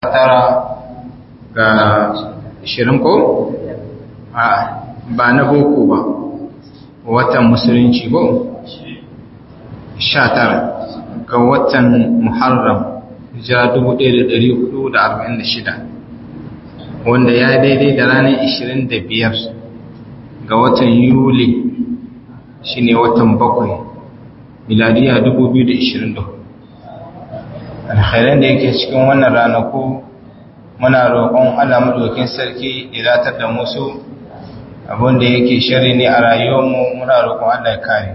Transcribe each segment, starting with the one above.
tara ga ishirin ko? a ba na boko ba watan musulunci ko? sha tara ga watan muharram hijira 1446 wanda ya daidai da ranar 25 ga watan yuli shine watan bakwai miladiya 2024 alkhairan da yake cikin wannan ranaku muna roƙon Allah madaukin sarki ya datar da musu abinda yake shari ne a rayuwarmu muna roƙon Allah ya kare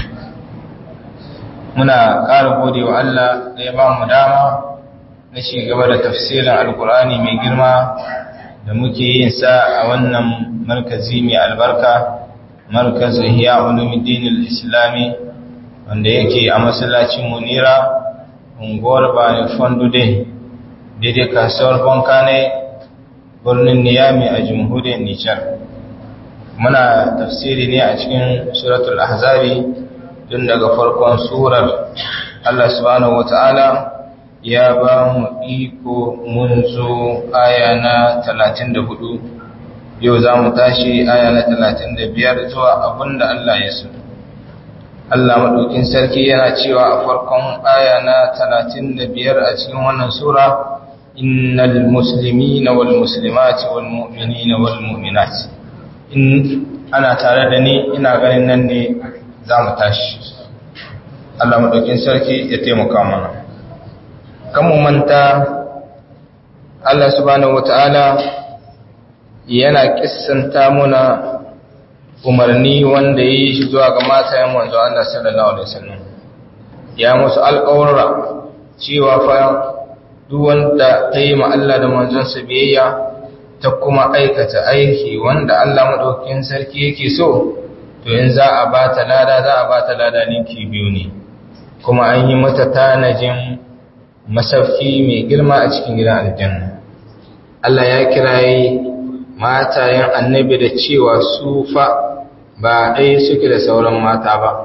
muna ƙara gode wa Allah da ya ba mu dama na ci gaba da tafsirin alkur'ani mai girma da muke yin sa a wannan markazi mai albarka markazin hiya ulumuddin islami wanda yake a masallacin munira unguwar bani fondude daidai kasuwar banka ne birnin niyami a jamhuriyar nijar muna tafsiri ne a cikin suratul ahzabi tun daga farkon surar allah subhanahu wata'ala ya ba mu iko mun zo aya na 34 yau za mu tashi aya na 35 zuwa abinda allah ya so Allah maɗaukin sarki yana cewa a farkon aya na talatin da biyar a cikin wannan Sura, Innal musulmi na wal musulmati wal mu'mini na wal mu'minati. In ana tare da ni ina ganin nan ne za mu tashi. Allah maɗaukin sarki ya taimaka mana. Kan mu manta, Allah subhanahu wa ta'ala yana kissanta muna umarni wanda ya yi shi zuwa ga matayen manzo Allah sallallahu alaihi wasallam ya musu alƙawarra cewa fa duk wanda ta yi ma Allah da manzonsa biyayya ta kuma aikata aiki wanda Allah madaukakin sarki yake so to in za a ba ta lada za a ba ta lada ninki biyu ne kuma an yi mata tanajin masauki mai girma a cikin gidan aljanna Allah ya kiraye matayen annabi da cewa su fa ba ɗaya suke da sauran mata ba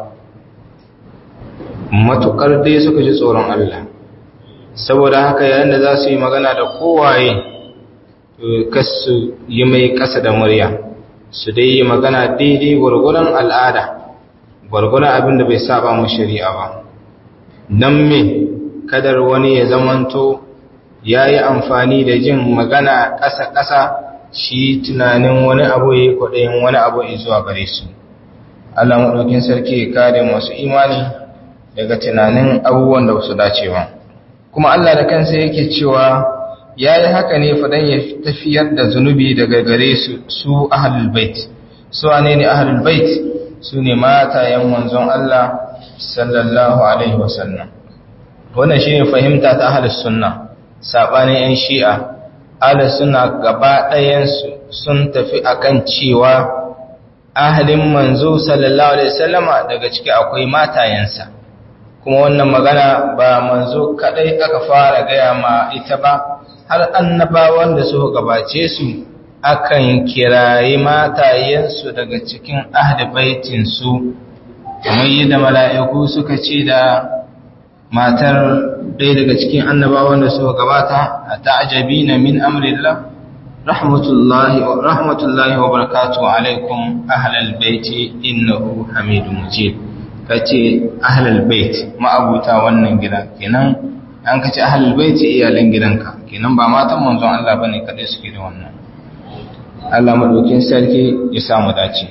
matuƙar dai suka ji tsoron Allah saboda haka yayin da za su yi magana da kowaye kasu yi mai ƙasa da murya su dai yi magana daidai gwargwaron al'ada gwargwaron abin da bai saba mu shari'a ba don me kadar wani ya zamanto ya yi amfani da jin magana ƙasa-ƙasa shi tunanin wani abu ya yi kwaɗayin wani abu ya zuwa gare su Allah maɗaukin sarki ya kare masu imani daga tunanin abubuwan da su dace ba kuma Allah da kansa yake cewa ya yi haka ne faɗan ya tafiyar da zunubi daga gare su su ahalul bait su wane ne ahalul bait su ne matayen manzon Allah sallallahu alaihi wasallam wannan shi ne fahimta ta ahalus sunna saɓanin 'yan shi'a ala suna gaba ɗayansu sun tafi akan cewa ahalin manzo sallallahu alaihi wasallama daga ciki akwai matayensa kuma wannan magana ba manzo kadai aka fara gaya ma ita ba har annabawan da suka gabace su akan kirayi matayensu daga cikin ahli baitin su kamar yadda mala'iku suka ce da matar ɗaya daga cikin annabawan da suka gabata a ta'ajabi na min amrillah rahmatullahi wa rahmatullahi wa barakatuhu alaikum ahlal baiti innahu hamidum majid kace ahlal bait ma'abuta wannan gida kenan an kace ahlal baiti iyalan gidanka kenan ba matan manzon Allah bane kadai suke da wannan Allah madaukin sarki ya samu dace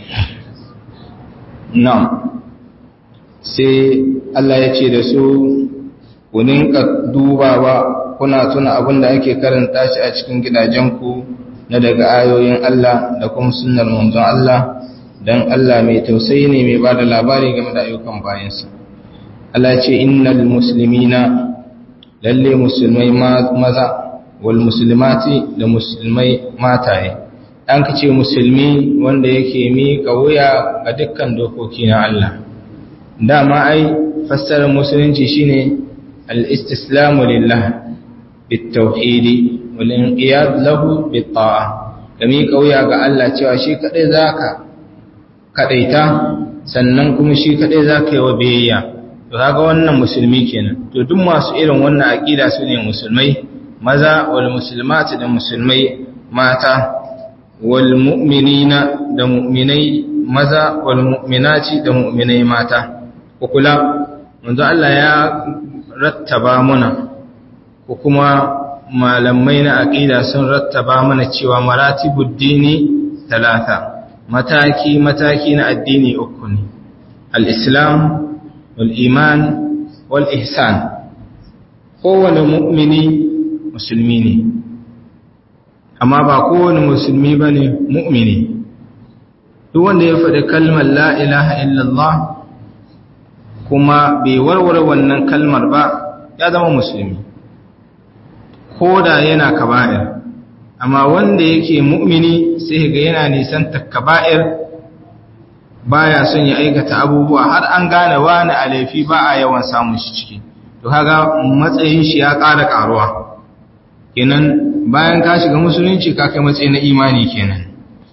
na'am sai Allah ya ce da su ku ninka dubawa kuna tuna abin da ake karanta shi a cikin gidajenku na daga ayoyin Allah da kuma sunnar manzon Allah dan Allah mai tausayi ne mai bada labari game da ayyukan bayansa Allah ce innal muslimina lalle musulmai maza wal muslimati da musulmai mataye an kace musulmi wanda yake miƙa wuya ga dukkan dokoki na Allah dama ai fassarar musulunci shine al-istislamu lillah بالتوحيد والانقياد له بالطاعة kami kauya ga Allah cewa shi kadai zaka kadaita sannan kuma shi kadai zaka yi wa biyayya to kaga wannan musulmi kenan to duk masu irin wannan aqida su ne musulmai maza wal muslimati da musulmai mata wal mu'minina da mu'minai maza wal mu'minati da mu'minai mata ko kula manzo Allah ya rattaba muna ko kuma malamai na aqida sun rattaba mana cewa maratibud dini talata mataki mataki na addini uku ne al-islam wal iman wal ihsan kowane mu'mini musulmi ne amma ba kowane musulmi bane mu'mini duk wanda ya faɗi kalmar la ilaha illallah kuma bai warware wannan kalmar ba ya zama musulmi ko da yana kaba'ir amma wanda yake mu'mini sai ga yana nisan kaba'ir baya son ya aikata abubuwa har an gane wani a laifi ba a yawan samun shi ciki to kaga matsayin shi ya ƙara ƙaruwa kenan bayan ka shiga musulunci ka kai matsayi na imani kenan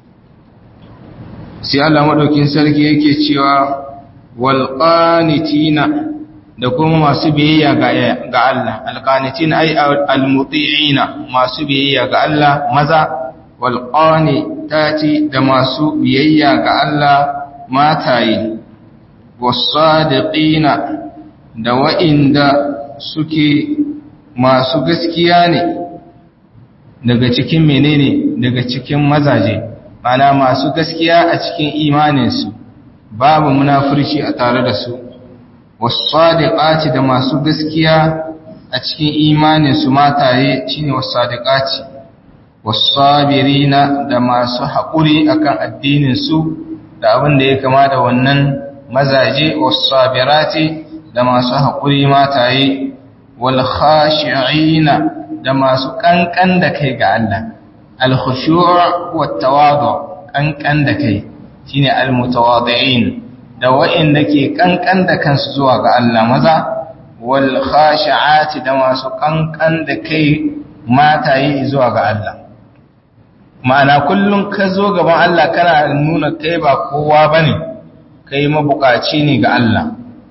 sai Allah madaukin sarki yake cewa wal qanitina da kuma masu biyayya ga Allah alqanitin ay almuti'ina masu biyayya ga Allah maza wal qanitati da masu biyayya ga Allah mataye wasadiqina da wa'inda suke masu gaskiya ne daga cikin menene daga cikin mazaje mana masu gaskiya a cikin imaninsu babu munafurci a tare da su wasadiqati da masu gaskiya a cikin imaninsu mataye shine wasadiqati wasabirina da masu haƙuri akan addinin su da abin da ya kama da wannan mazaje wasabirati da masu haƙuri mataye wal khashi'ina da masu kankan da kai ga Allah al khushu' wat tawadu kankan da kai shine al mutawadi'in da wa'inda ke kankan da kansu zuwa ga Allah maza wal khashi'ati da masu kankan da kai mataye zuwa ga Allah ma'ana kullum ka zo gaban Allah kana nuna kai ba kowa bane kai mabukaci ne ga Allah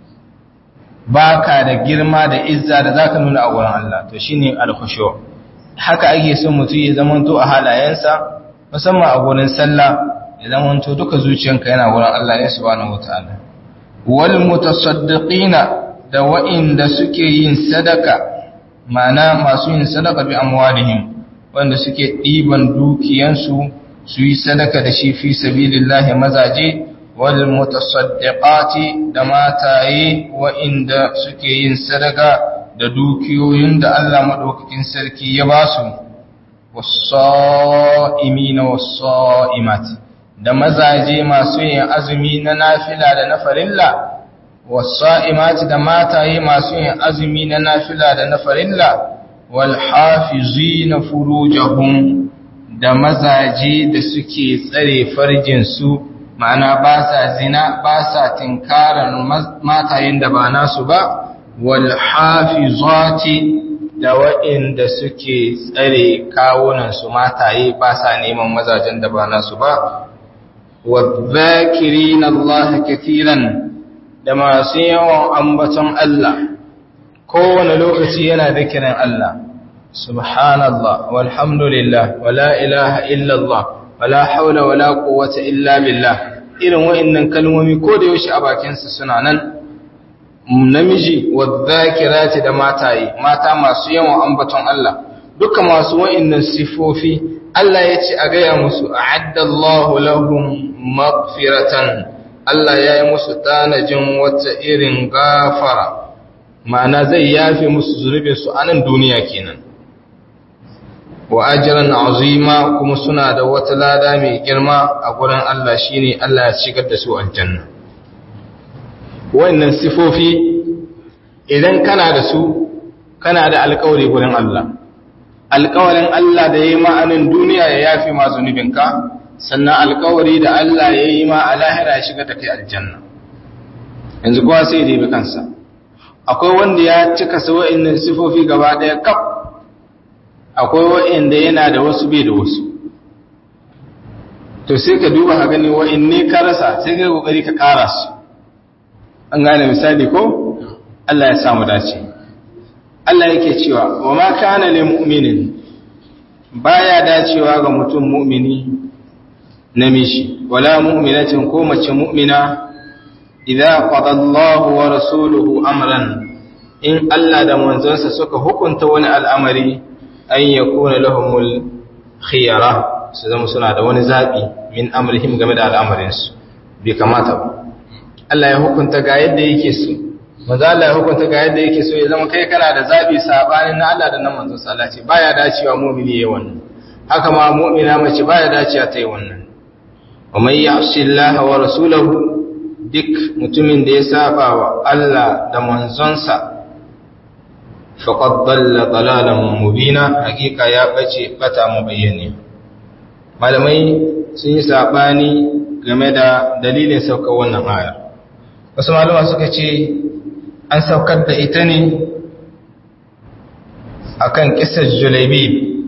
baka da girma da izza da zaka nuna a wurin Allah to shine al-khushu haka ake son mutum ya zamanto a halayensa musamman a gurin sallah ya zamanto duka zuciyanka yana wurin Allah ne subhanahu wataala wal mutasaddiqina da wa'inda suke yin sadaka ma'ana masu yin sadaka bi amwalihim wanda suke ɗiban dukiyansu su yi sadaka da shi fi sabilillahi mazaje wal mutasaddiqati da mataye wa'inda suke yin sadaka da dukiyoyin da Allah madaukakin sarki ya ba su was-sa'imina was-sa'imat da mazaje masu yin azumi na nafila da na farilla was-sa'imati da mataye masu yin azumi na nafila da na farilla walhafizina furujahum da mazaje da suke tsare farjinsu ma'ana ba sa zina ba sa tinkarar matayen da ba nasu ba walhafizati da waɗanda suke tsare kawunansu mataye ba sa neman mazajen da ba nasu ba wadhakirin Allah kathiran da masu yawan ambaton Allah kowane lokaci yana zikirin Allah subhanallah walhamdulillah wala ilaha illallah wala haula wala quwwata illa billah irin wa'annan kalmomi ko da yaushe a bakin sa suna nan namiji wadhakirati da mataye mata masu yawan ambaton Allah duka masu wa'annan sifofi Allah ya ce a gaya musu a'addallahu lahum maghfiratan Allah ya yi musu tanajin wata irin gafara ma'ana zai yafe musu zunubinsu a nan duniya kenan wa ajran azima kuma suna da wata lada mai girma a gurin Allah shine Allah ya shigar da su aljanna wannan sifofi idan kana da su kana da alƙawari gurin Allah alƙawarin Allah da yayi ma anan duniya ya yafe ma zunubinka sannan alƙawari da Allah yayi ma a lahira ya shigar da kai aljanna yanzu kowa sai da bi kansa akwai wanda ya cika sa wa'annan sifofi gaba ɗaya kaf akwai wa'anda yana da wasu bai da wasu to sai ka duba ka gani wa'anne ka rasa sai ka kokari ka ƙara su an gane misali ko Allah ya samu dace Allah yake cewa wa ma kana lil mu'minin baya dacewa ga mutum mu'mini namiji wala mu'minatin ko mace mu'mina idza qada Allahu wa rasuluhu amran in Allah da manzonsa suka hukunta wani al'amari an yakuna lahumul khiyara su zama suna da wani zabi min amrihim game da al'amarinsu bai kamata ba Allah ya hukunta ga yadda yake so manzo Allah ya hukunta ga yadda yake so ya zama kai kana da zabi sabanin na Allah da na manzo sallallahu alaihi baya dacewa mu'mini yayin wannan haka ma mu'mina mace baya dacewa ta yi wannan wa man ya'si Allah wa rasulahu duk mutumin da ya saba wa Allah da manzonsa faqad dalla dalalan mubina hakika ya bace bata mubayyane malamai sun yi sabani game da dalilin saukar wannan ayar wasu malama suka ce an saukar da ita ne akan kisar julaibi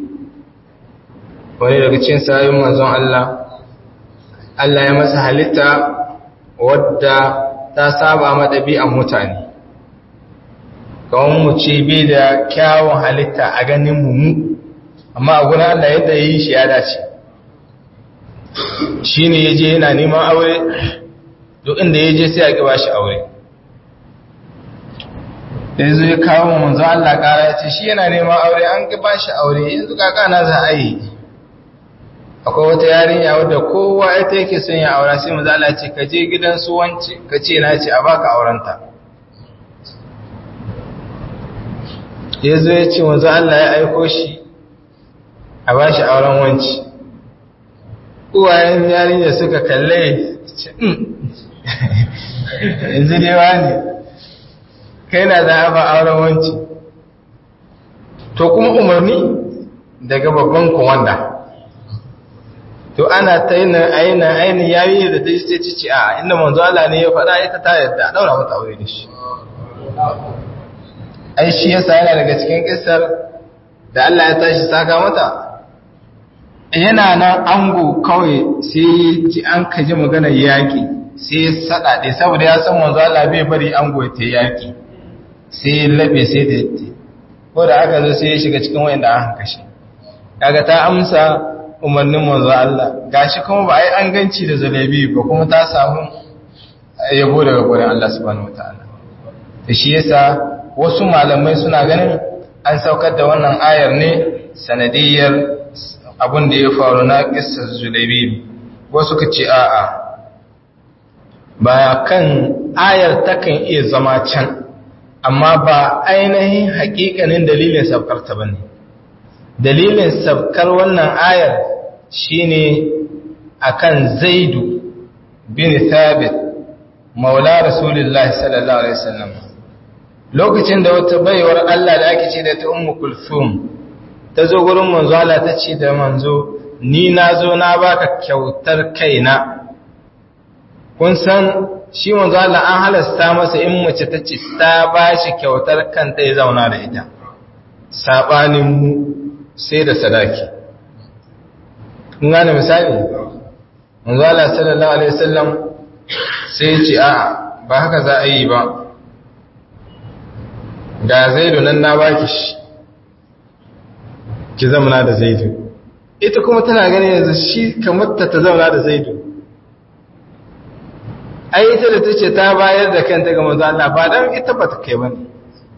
wani daga cikin sayin manzon Allah Allah ya masa halitta wadda ta saba ma ɗabi'an mutane kawon mu ce bai da kyawun halitta a ganin mu amma a gurin Allah yadda yi shi ya dace shi ne ya je yana neman aure duk inda ya je sai a ƙiba shi aure yanzu ya kawo manzo Allah ƙara ya ce shi yana neman aure an ƙiba shi aure yanzu kakana za a yi akwai wata yarinya wadda kowa ita yake son ya aura sai manzo Allah ce ka je gidan su wance ka ce na ce a baka aurenta yanzu ya ce manzo Allah ya aiko shi a ba shi auren wanci uwayen yarinya suka kalle yanzu dai wani kai na za a ba auren wanci to kuma umarni daga babban kumanda to ana ta yi na aina aini yayi da ta yi sai cici a inda manzo Allah ne ya faɗa ita ta yadda a daura mata aure da shi ai shi yasa yana daga cikin kissar da Allah ya tashi saka mata yana nan ango kawai sai ji an kaji maganar yaƙi sai ya saɗaɗe saboda ya san manzo Allah bai bari ango ta yaƙi sai ya labe sai da yatte ko da aka zo sai ya shiga cikin wayanda an kashe kaga ta amsa umarnin manzo Allah gashi kuma ba ai an ganci da zalabi ba kuma ta samu yabo daga gurin Allah subhanahu wataala to shi yasa wasu malamai suna ganin an saukar da wannan ayar ne sanadiyar abin da ya faru na kissar Zulaibi wasu ka ce a'a ba kan ayar takan iya zama can amma ba ainihin hakikanin dalilin saukarta ba ne dalilin saukar wannan ayar shine akan zaidu bin thabit maula rasulullahi sallallahu alaihi wasallam lokacin da wata baiwar Allah da ake ce da ta ummu kulthum ta zo gurin manzo Allah ta ce da manzo ni na zo na baka kyautar kaina kun san shi manzo Allah an halasta masa in mace ta ce ta bashi kyautar kanta ya zauna da ita sabanin mu sai da sadaki kun gane misali manzo Allah sallallahu alaihi wasallam sai ya ce a ba haka za a yi ba ga zaidu nan na baki shi ki zamana da zaidu ita kuma tana ganin yanzu shi kamar ta ta zauna da zaidu ai ita da ta ce ta bayar da kanta ga manzo Allah ba dan ita ba ta kai ba ne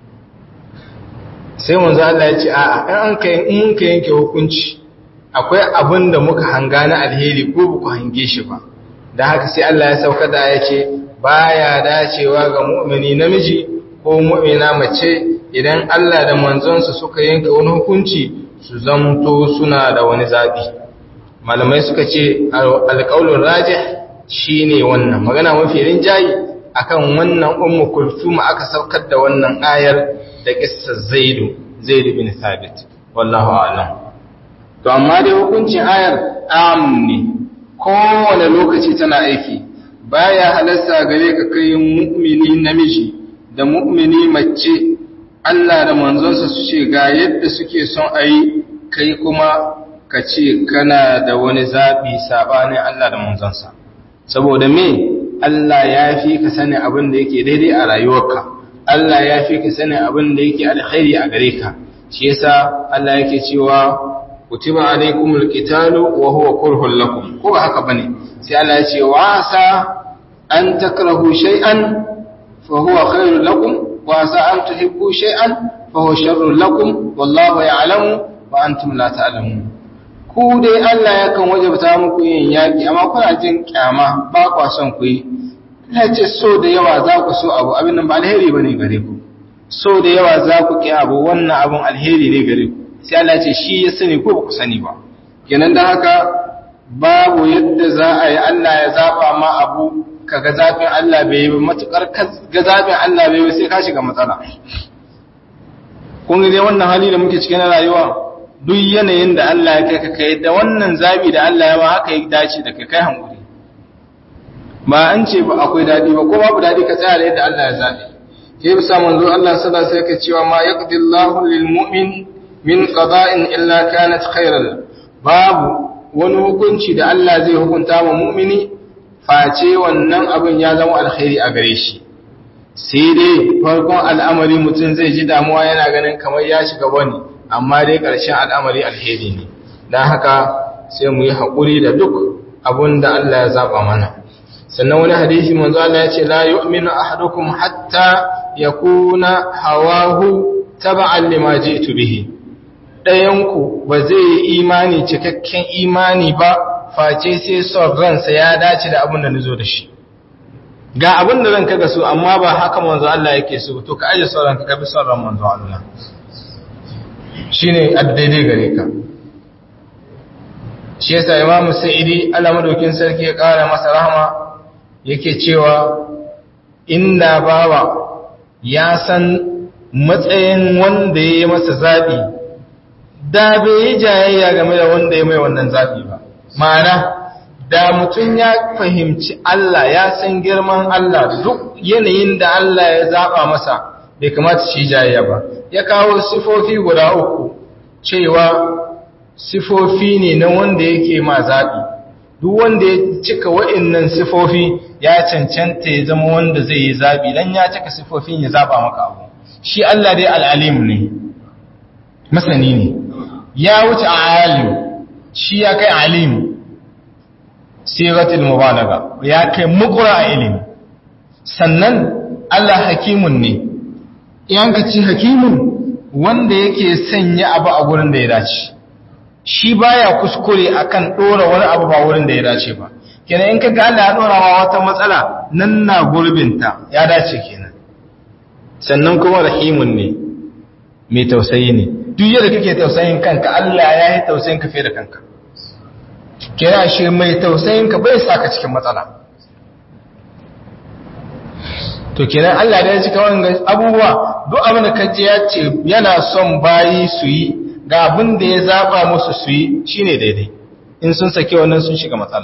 sai manzo Allah ya ce a'a in an kai in mun ka yanke hukunci akwai abin da muka hanga na alheri ko ba ku hange shi ba da haka sai Allah ya sauka da ya ce baya dacewa ga mu'mini namiji ko mu'mina mace idan Allah da manzonsa suka yanke wani hukunci su zamto suna da wani zabi malamai suka ce alƙaulun rajih shine wannan magana mafi rinjayi akan wannan ummu kulthum aka saukar da wannan ayar da kissar zaidu zaid bin thabit wallahu a'lam to amma dai hukuncin ayar am ne kowane lokaci tana aiki baya halarsa gare ka kai mu'mini namiji da mu'mini mace Allah da manzonsa su ce ga yadda suke son a yi kai kuma ka ce kana da wani zaɓi saɓanin Allah da manzonsa saboda me Allah ya fi ka sani abin da yake daidai a rayuwarka Allah ya fi ka sanin abin da yake alkhairi a gare ka shi yasa Allah yake cewa kutiba alaikumul qitalu wa huwa kurhul lakum ko ba haka bane sai Allah ya ce wa asa an takrahu shay'an fa huwa khairul lakum wa asa an tuhibbu shay'an fa huwa sharrul lakum wallahu ya'lamu wa antum la ta'lamun ku dai Allah yakan wajabta muku yin yaki amma kuna jin kyama ba kwa son ku yi Allah ce so da yawa za ku so abu abin nan ba alheri bane gare ku so da yawa za ku ki abu wannan abun alheri ne gare ku sai Allah ce shi ya sani ko ba ku sani ba kenan da haka babu yadda za a yi Allah ya zaba ma abu kaga zafin Allah bai yi matukar ga zafin Allah bai yi sai ka shiga matsala kun ga dai wannan hali da muke cikin rayuwa duk yanayin da Allah ya kai ka kai da wannan zabi da Allah ya ma haka ya dace da kai kai hankuri ba an ce ba akwai dadi ba ko babu dadi ka tsaya da yadda Allah ya zabi ke bisa manzo Allah sallallahu alaihi wasallam cewa ma yaqdi Allahu lil mu'min min qada'in illa kanat khairan babu wani hukunci da Allah zai hukunta wa mu'mini face wannan abin ya zama alkhairi a gare shi sai dai farkon al'amari mutum zai ji damuwa yana ganin kamar ya shiga wani amma dai ƙarshen al'amari alheri ne don haka sai mu yi haƙuri da duk abin da Allah ya zaɓa mana sannan wani hadisi manzo Allah ya ce la yu'minu ahadukum hatta yakuna hawahu taba'an lima ji'tu bihi ɗayanku ba zai yi imani cikakken imani ba face sai son ransa ya dace da abin da nazo da shi ga abin da ranka ga so amma ba haka manzo Allah yake so to ka aje son ranka ka bi son ran manzo Allah shine addaidai gare ka shi yasa Imam Sa'idi Allah madaukin sarki ya kara masa rahama yake cewa inda bawa ya san matsayin wanda ya yi masa zabi da bai yi jayayya game da wanda ya mai wannan zabi ba ma'ana da mutum ya fahimci Allah ya san girman Allah duk yanayin da Allah ya zaba masa bai kamata shi jayayya ba ya kawo sifofi guda uku cewa sifofi ne na wanda yake ma zabi duk wanda ya cika wa'annan sifofi ya cancanta ya zama wanda zai yi zabi dan ya cika sifofin ya zaba maka abu shi Allah dai al'alim ne masani ne ya wuce alim shi ya kai alim sigatul mubalaga ya kai mukura a ilimi sannan Allah hakimun ne yanka ci hakimun wanda yake sanya abu a gurin da ya dace shi baya kuskure akan dora wani abu ba wurin da ya dace ba kenan in kaga Allah ya dora wa wata matsala nan na gurbinta ya dace kenan sannan kuma rahimun ne mai tausayi ne duk yadda kake tausayin kanka Allah ya yi tausayin ka fiye da kanka kira shi mai tausayin ka bai saka cikin matsala to kenan Allah da ya cika wannan abubuwa duk abin da kaje ya ce yana son bayi su yi ga abin da ya zaba musu su yi shine daidai in sun sake wannan sun shiga matsala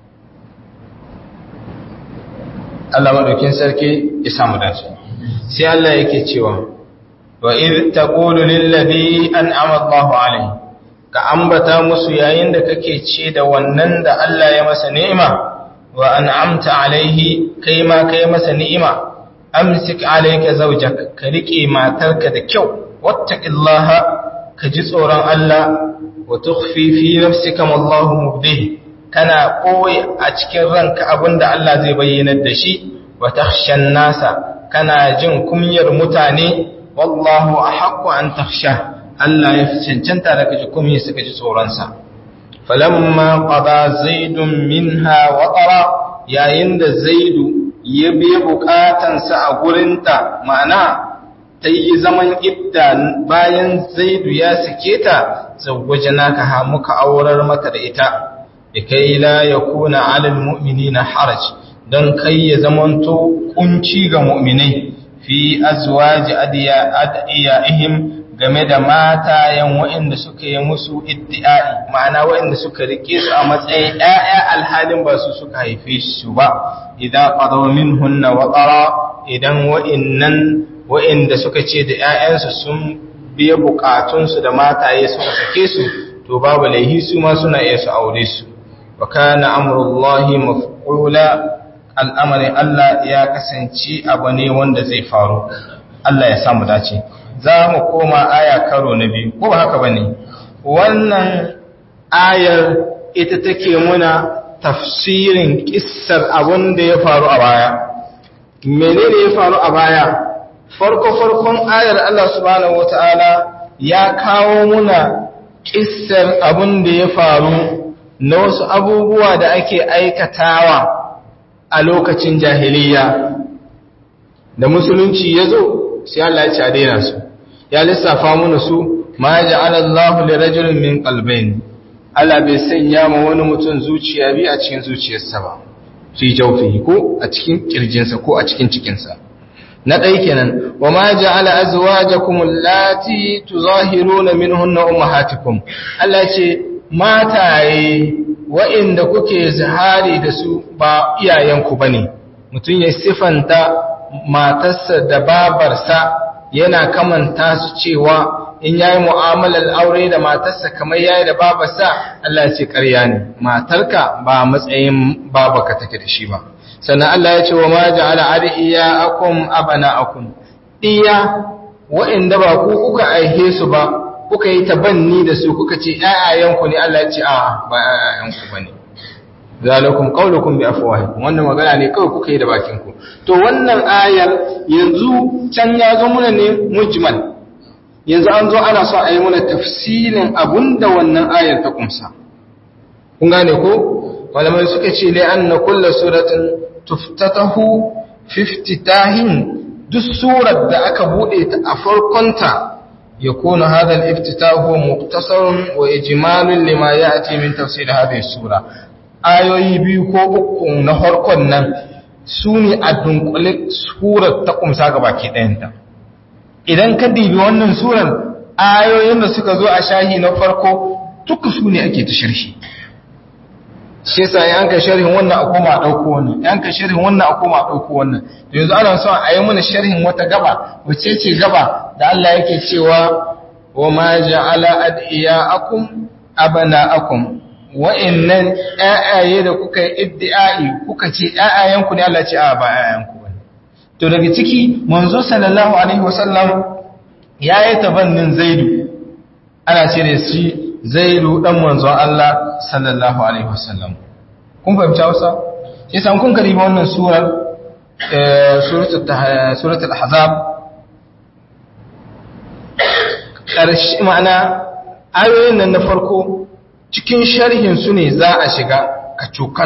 Allah madaukin sarki ya samu dace sai Allah yake cewa wa idh taqulu lil ladhi an'ama Allahu alayhi ka ambata musu yayin da kake ce da wannan da Allah ya masa ni'ima wa an'amta alaihi kai ma kai masa ni'ima amsik alayka zawjak ka rike matarka da kyau wattaqillaha ka ji tsoron Allah wa tukhfi fi nafsika ma Allahu mubdih kana koyi a cikin ranka abinda Allah zai bayyana da shi wa takhshan nasa kana jin kunyar mutane wallahu ahaqqu an takhsha Allah ya fi cancanta da kaji kunyar suka ji tsoron sa falamma qada zaidun minha watara yayin da zaidu ya biya bukatansa a gurinta ma'ana ta yi zaman idda bayan zaidu ya sake ta zawwajana ka ha muka aurar maka da ita kai la yakuna alal mu'minina haraj don kai ya zamanto kunci ga mu'minai fi azwaji adiyaihim game da matayen waɗanda suka yi musu iddi'ai ma'ana waɗanda suka rike su a matsayin ƴaƴa alhalin ba su suka haife su ba idan qadaw minhunna wa qara idan wa'innan wa'inda suka ce da ƴaƴansu sun biya bukatunsu da mataye suka sake su to babu laihi su ma suna iya su aure su wa kana amrullahi maf'ula al'amarin Allah ya kasance abu ne wanda zai faru Allah ya samu dace za mu koma aya karo na biyu ko ba haka bane wannan ayar ita take muna tafsirin kissar abin da ya faru a baya menene ya faru a baya farko farkon ayar Allah subhanahu wataala ya kawo muna kissar abin da ya faru na wasu abubuwa da ake aikatawa a lokacin jahiliya da musulunci ya zo sai Allah ya ci a daina su ya lissafa muna su ma ja'ala Allahu li rajulin min qalbayn Allah bai sanya ma wani mutum zuciya bi a cikin zuciyarsa ba fi jawfihi ko a cikin kirjinsa ko a cikin cikinsa na ɗai kenan wa ma ja'ala azwajakum allati tuzahiruna minhunna ummahatikum Allah ce mataye wa'inda kuke zahari da su ba iyayenku bane mutum ya sifanta matarsa da babarsa yana kamanta su cewa in yayi mu'amalar aure da matarsa kamar yayi da babarsa Allah ya ce ƙarya ne matarka ba matsayin babaka take da shi ba sannan Allah ya ce wa ma ja'ala adiyakum abana'akum iya wa'inda ba ku kuka aihe su ba kuka yi tabanni da su kuka ce ƴaƴayenku ne Allah ya ce a ba ƴaƴayenku bane zalakum qaulukum bi afwahikum wannan magana ne kawai kuka yi da bakin ku to wannan ayar yanzu can ya zo muna ne mujmal yanzu an zo ana so a yi muna tafsilin abunda wannan ayar ta kumsa kun gane ko malamai suka ce lai anna kullu suratin tuftatahu fiftitahin duk surar da aka bude ta a farkonta yakunu hadha al-iftitahu muqtasarun wa ijmalun lima ya'ti min tafsir hadhihi sura ayoyi biyu ko uku na farkon nan su ne a dunkule surar ta kumsa ga baki ɗayanta idan ka dibi wannan surar ayoyin da suka zo a shahi na farko duka su ne ake ta sharhi shi yasa yan ka sharhin wannan a koma a ɗauko wannan yan ka sharhin wannan a koma a ɗauko wannan to yanzu ana son a yi mana sharhin wata gaba wace ce gaba da Allah yake cewa wa ma ja'ala adiyaakum abana'akum wa'annan ƴaƴaye da kuka yi iddi'ai kuka ce ƴaƴayenku ne Allah ce a ba ƴaƴayenku bane to daga ciki manzo sallallahu alaihi wasallam yayi tabannin zaidu ana ce da shi zaidu dan manzo Allah sallallahu alaihi wasallam kun fahimci Hausa sai san kun kariba wannan surar suratul suratul ahzab karshe ma'ana ayoyin nan na farko cikin sharhin su ne za a shiga kacokan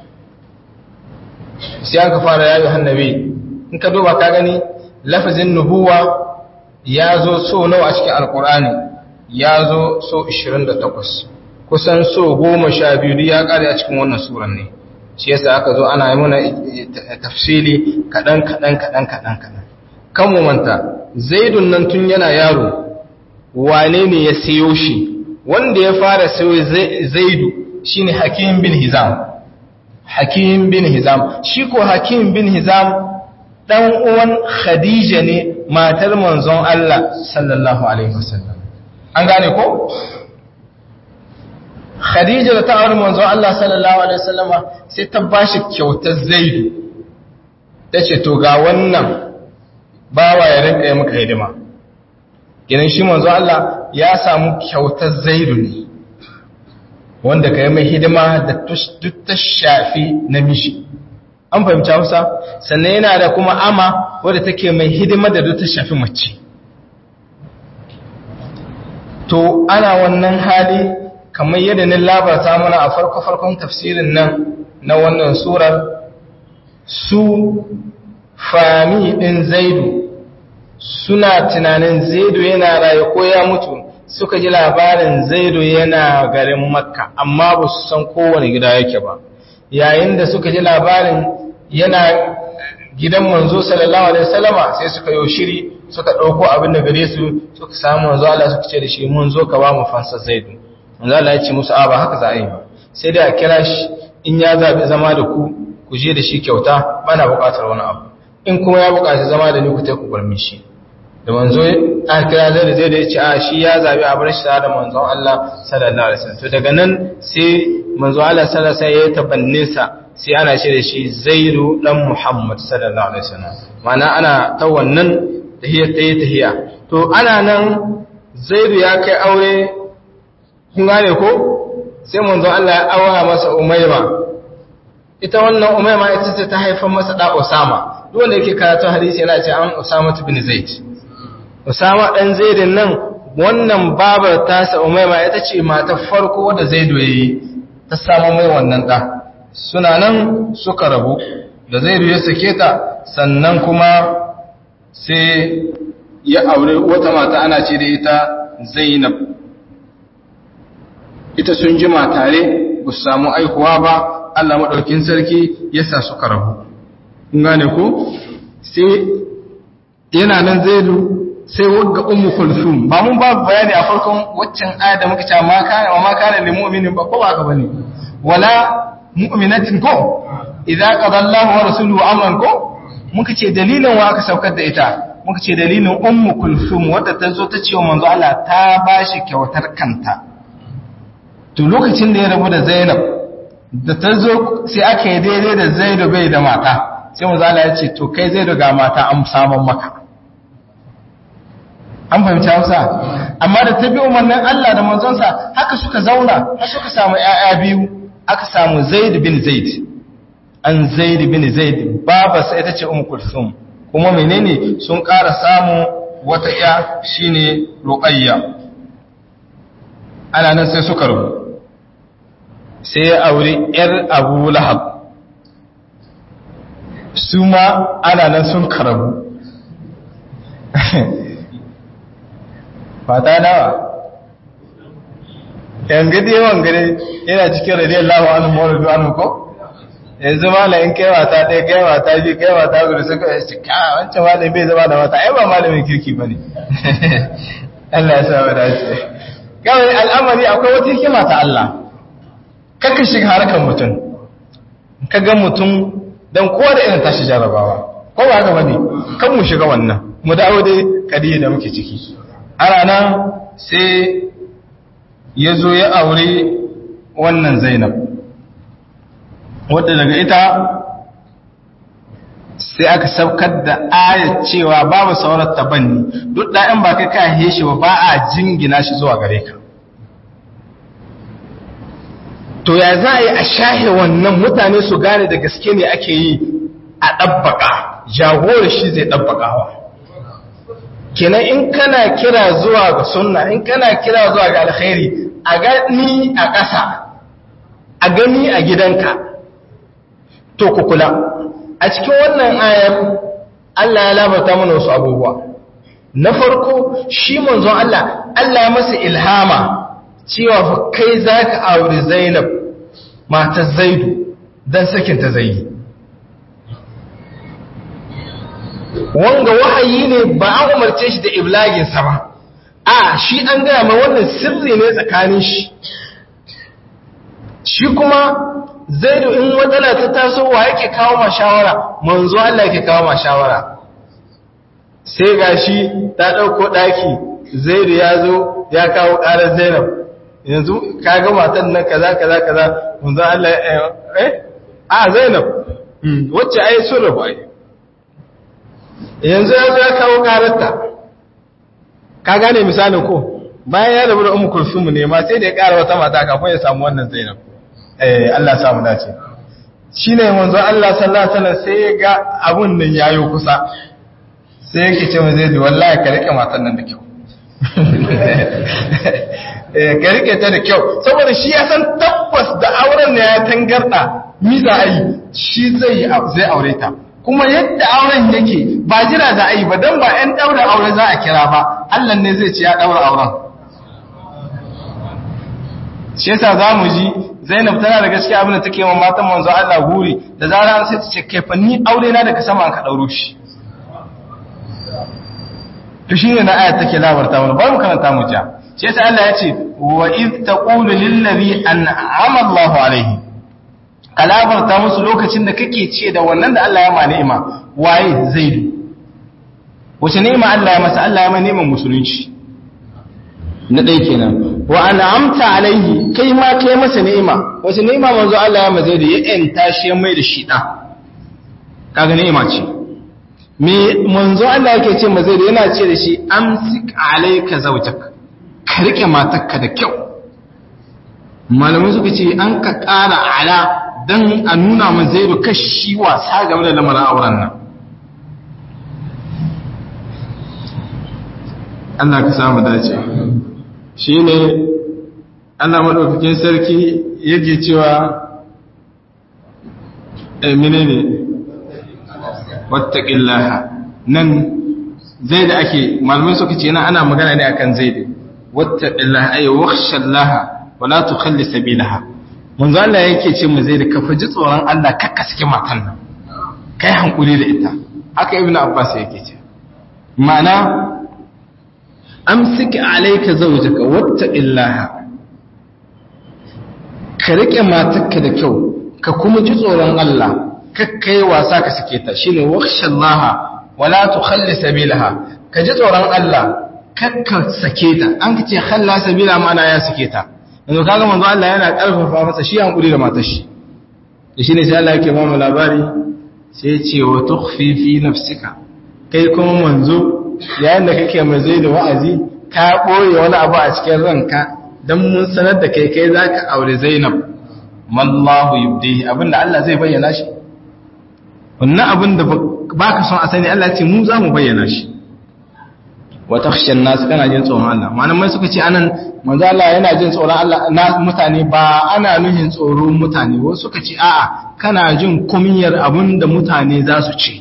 sai aka fara yayi hannabi in ka duba ka gani lafazin nubuwa ya zo so nawa a cikin alkur'ani ya zo so 28 kusan so 12 ya kare a cikin wannan suran ne shi yasa aka zo ana yi mana tafsili kadan kadan kadan kadan kadan kan mu manta zaidun nan tun yana yaro wane ne ya sayo shi wanda ya fara sayo zaidu shine hakim bin hizam hakim bin hizam shi ko hakim bin hizam dan uwan khadija ne matar manzon Allah sallallahu alaihi wasallam an gane ko khadija da ta aure manzon Allah sallallahu alaihi wasallam sai ta bashi kyautar zaidu tace to ga wannan bawa ya rinka yi maka hidima Ginin shi manzo Allah ya samu kyautar zaidu ne wanda ka yi mai hidima da duk ta shafi namiji an fahimci hausa sannan yana da kuma ama wadda take mai hidima da duk ta shafi mace to ana wannan hali kamar yadda ni labarta mana a farko-farkon tafsirin nan na wannan surar su fami ɗin zaidu suna tunanin zaidu yana raye ko ya mutu suka ji labarin zaidu yana garin makka amma ba su san kowane gida yake ba yayin da suka ji labarin yana gidan manzo sallallahu alaihi wasallama sai suka yi shiri suka dauko abin da gare su suka samu manzo Allah suka ce da shi mun zo ka ba mu fansa zaidu manzo Allah ya ce musu a ba haka za a yi ba sai da a kira shi in ya zabi zama da ku ku je da shi kyauta bana buƙatar wani abu in kuma ya buƙaci zama da ni ku tai ku gurmi shi da manzo a kira zai da zai da ya ce a shi ya zabi a bar shi da manzon Allah sallallahu alaihi wasallam to daga nan sai manzo Allah sallallahu alaihi wasallam ya tabannin sa sai ana ce da shi Zaidu dan Muhammad sallallahu alaihi wasallam ma'ana ana ta wannan tahiyar ta yi tahiya to ana nan zaidu ya kai aure kun gane ko sai manzo Allah ya aura masa umaima ita wannan umaima ita ce ta haifar masa da Usama duk wanda yake karatu hadisi yana ce an Usama bin Zaid Usama dan Zaidin nan wannan babar tasa umaima ita ce matar farko wadda Zaidu yayi ta samu mai wannan da suna nan suka rabu da Zaidu ya sake ta sannan kuma sai ya aure wata mata ana ce da ita Zainab ita sun jima tare ba su samu aikuwa ba Allah maɗaukin sarki ya sa suka rabu kun gane ko sai yana nan zaidu sai wagga ummu kulsum ba mun ba bayani a farkon waccan aya da muka ce ma kana wa ma kana lil mu'minin ba ko ba ka bane wala mu'minatin ko idza qada Allahu wa rasuluhu amran ko muka ce dalilin wa aka saukar da ita muka ce dalilin ummu kulsum wadda ta zo ta ce wa manzo Allah ta bashi kyautar kanta to lokacin da ya rabu da Zainab da ta zo sai aka yi daidai da Zainab bai da mata sai manzo Allah ya ce to kai Zainab ga mata an saman maka an fahimci Hausa amma da ta bi umarnin Allah da manzonsa haka suka zauna har suka samu ƴaƴa biyu aka samu Zaid bin Zaid an Zaid bin Zaid baba sai ita ce Ummu Kulsum kuma menene sun ƙara samu wata ƴa shine Ruqayya ana nan sai suka rubu sai ya auri ‘yar abu lahab su ma ana nan sun karabu fata nawa ‘yan gadi yawan gari yana cikin radiyar lawa anu mawar duwanu ko yanzu malamin kai wata ɗaya kai wata biyu kai wata gudu suka yi cika wancan malamin bai zama da wata ai ba malamin kirki ba ne Allah ya sa wa dace kawai al'amari akwai wata hikima ta Allah kaka shiga harkar mutum ka ga mutum don kowa da irin tashi jarabawa ko ba haka bane kan mu shiga wannan mu dawo dai kadiya da muke ciki ana nan sai ya zo ya aure wannan zainab wadda daga ita sai aka saukar da ayat cewa babu saurar tabanni duk ɗayan ba kai ka heshe ba ba a jingina shi zuwa gare ka to ya za a yi a shahe wannan mutane su gane da gaske ne ake yi a ɗabbaƙa jagorar shi zai ɗabbaƙawa kenan in kana kira zuwa ga sunna in kana kira zuwa ga alkhairi a gani a ƙasa a gani a gidanka to ku kula a cikin wannan ayar Allah ya labarta mana wasu abubuwa na farko shi manzon Allah Allah ya masa ilhama cewa fa kai za ka auri zainab matar zaidu don sakinta zai yi wanga wahayi ne ba an umarce shi da iblaginsa ba a shi an gaya mai wannan sirri ne tsakanin shi shi kuma zaidu in matsala ta taso wa yake kawo ma shawara manzo Allah yake kawo ma shawara sai gashi ta ɗauko ɗaki zaidu ya zo ya kawo ƙarar zainab yanzu ka ga matan nan kaza kaza kaza manzo Allah eh a Zainab wacce ai sun rabu ai yanzu ya zo ya kawo kararta ka gane misalin ko bayan ya rabu da ummu kulsum ne ma sai da ya ƙara wata mata kafin ya samu wannan Zainab eh Allah samu dace shine manzo Allah sallallahu alaihi wasallam sai ya ga abun nan yayo kusa sai yake ce mai zai wallahi ka rike matan nan da kyau ka rike ta da kyau saboda shi ya san tabbas da auren ne ya tangarda mi za a yi shi zai zai aure ta kuma yadda auren yake ba jira za a yi ba don ba 'yan daura aure za a kira ba Allah ne zai ce ya daura auren shi yasa za mu ji zainab tana da gaskiya abin da take wa matan manzo Allah guri da zara an sai ta ce kai fa ni aure na daga sama ka dauro shi to shine na ayat take labarta mana bari mu karanta mu ja shi yasa Allah ya ce wa iz taqulu lil ladhi an'ama Allahu alayhi kalabarta musu lokacin da kake ce da wannan da Allah ya ma ni'ima waye zaidu wace ni'ima Allah ya masa Allah ya ma ni'imar musulunci na ɗaya kenan wa an'amta alaihi kai ma kai masa ni'ima wace ni'ima manzo Allah ya ma zaidu ya enta shi mai da shi da kaga ni'ima ce me manzo Allah yake ce ma zai yana ce da shi amsik alayka zawjak ka rike matarka da kyau malamai suka ce an ka ƙara ala dan a nuna ma zai kashi wasa game da lamarin auren nan Allah ka samu dace shi ne Allah maɗaukakin sarki yake cewa emine ne wattaƙillaha nan zai da ake malamai suka ce yana ana magana ne akan zai da wattaƙillaha ayi wakshallaha wala tu kalli sabilaha manzo Allah yake ce mu zai da ka faji tsoron Allah kakka saki matan nan kai hankuli da ita haka ibnu abbas yake ce ma'ana amsik alayka zawjaka wattaqillaha ka rike matarka da kyau ka kuma ji tsoron Allah kakkai wasa ka sake ta shine wakhshallaha wala tukhalli sabilaha ka ji tsoron Allah kakka sake ta an kace khalla sabila ma'ana ya sake ta yanzu kaga manzo Allah yana karfafa masa shi hankuri da matar shi da shine sai Allah yake ba mu labari sai ya ce wa tukhfi fi nafsika kai kuma manzo yayin da kake mai zai da wa'azi ka ɓoye wani abu a cikin ranka don mun sanar da kai kai za ka aure zainab mallahu yubdihi abinda Allah zai bayyana shi wannan abin da ba ka son a sani Allah ce mu za mu bayyana shi wa takhshan nas kana jin tsoron Allah malamai suka ce anan manzo Allah yana jin tsoron Allah na mutane ba ana nuhin tsoron mutane wasu suka ce a'a kana jin kumiyar abin da mutane za su ce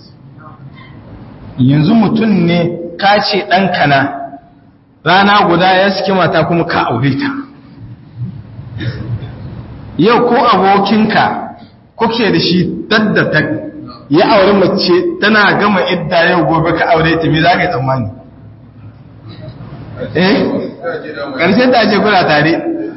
yanzu mutum ne ka ce ɗanka na rana guda ya suke mata kuma ka aure ta yau ko abokinka kuke da shi daddata ya aure mace tana gama idda yau gobe ka aure ta me za ka yi tsammani eh ƙarshen ta ce kuna tare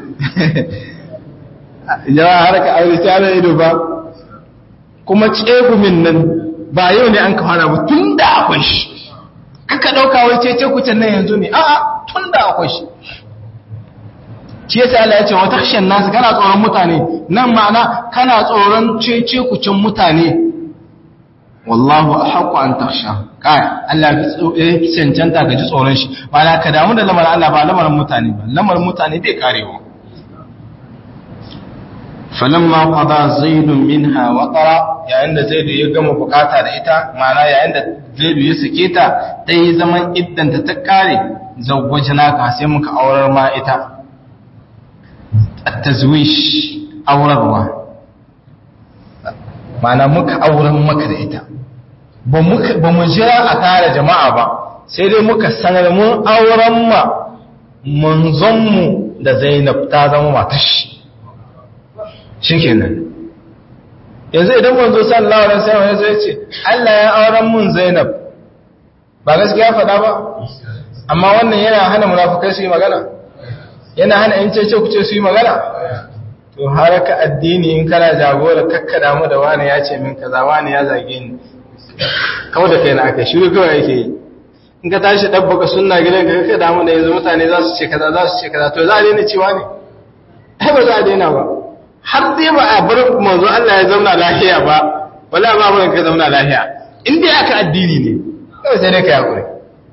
yawa har ka aure ta da ido ba kuma tsegumin nan ba yau ne an ka fara ba tun da akwai shi kaka ɗauka wai cece kucin nan yanzu ne a'a tun da akwai shi shi yasa Allah ya ce wa takshan nasu kana tsoron mutane nan ma'ana kana tsoron cece kucin mutane wallahu ahqqu an taksha kai Allah ya fi cancanta ka ji tsoron shi ma'ana ka damu da lamarin Allah ba lamarin mutane ba lamarin mutane bai karewa falamma qada zaidun minha waqara yayin da zaidu ya gama bukata da ita ma'ana yayin da zaidu ya sake ta ta yi zaman iddanta ta kare zawwajna ka sai muka aurar ma ita at-tazwish aurarwa ma'ana muka auren maka da ita ba muka ba mu jira a tare jama'a ba sai dai muka sanar mun auren ma manzon mu da Zainab ta zama matar shi shikenan yanzu idan manzo sallallahu alaihi wasallam ya ce Allah ya auren mun Zainab ba gaskiya faɗa ba amma wannan yana hana munafikai su yi magana yana hana in ce ku ce su yi magana to haraka addini in kana jagora kakkada mu da wani ya ce min kaza wani ya zage ni kawai da kai na aka shiru kawai yake yi in ka tashi dabbaka sunna gidan ka kakkada mu da yanzu mutane za su ce kaza za su ce kaza to za a daina cewa ne ai ba za a daina ba har dai ba a bar manzo Allah ya zauna lafiya ba wala ba ba ka zauna lafiya in dai aka addini ne kawai sai dai ka yakuri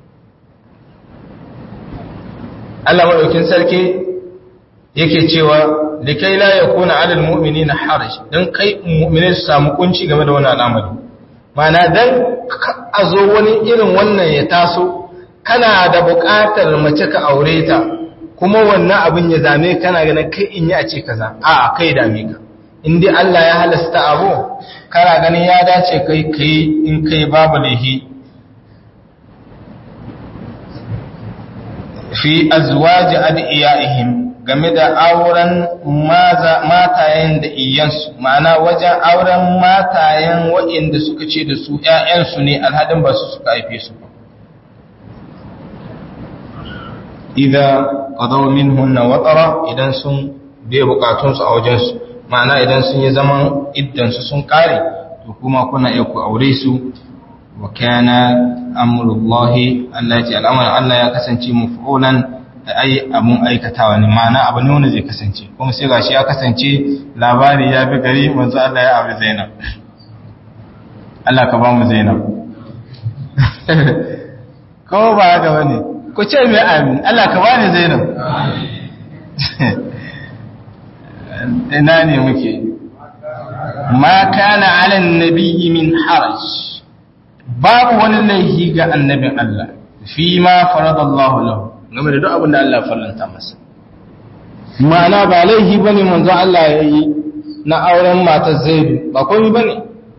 Allah madaukin sarki yake cewa likai la yakuna ala almu'minina haraj dan kai mu'minai su samu kunci game da wannan al'amari mana dan a zo wani irin wannan ya taso kana da buƙatar mace ka aure ta kuma wannan abin ya zame kana ganin kai in yi a ce kaza a kai dame ka in dai Allah ya halasta abu kana ganin ya dace kai kai in kai babu lahi fi azwaji adiyaihim game da auren matayen da iyansu ma'ana wajen auren matayen waɗanda suka ce da su ‘ya'yansu ne alhadin ba su suka haife su ba idan ƙadau min hunna watsara idan sun biya bukatunsu a wajensu ma'ana idan sun yi zaman iddansu sun ƙare to kuma kuna iya ku aure su wa kana amurullahi Allah ya ce al'amarin Allah ya kasance mafi'ulan da ai abun aikatawa ne ma'ana abu ne wanda zai kasance kuma sai gashi ya kasance labari ya bi gari manzo Allah ya abu Zainab Allah ka ba mu Zainab kawo ba haka bane ku ce mai amin Allah ka bani zainab ina ne muke ma kana ala nabiyyi min haraj babu wani laifi ga annabin Allah fi ma faradallahu lahu game da duk abin da Allah farlanta masa ma'ana ba laifi bane manzo Allah ya yi na auren matar Zaidu ba komai bane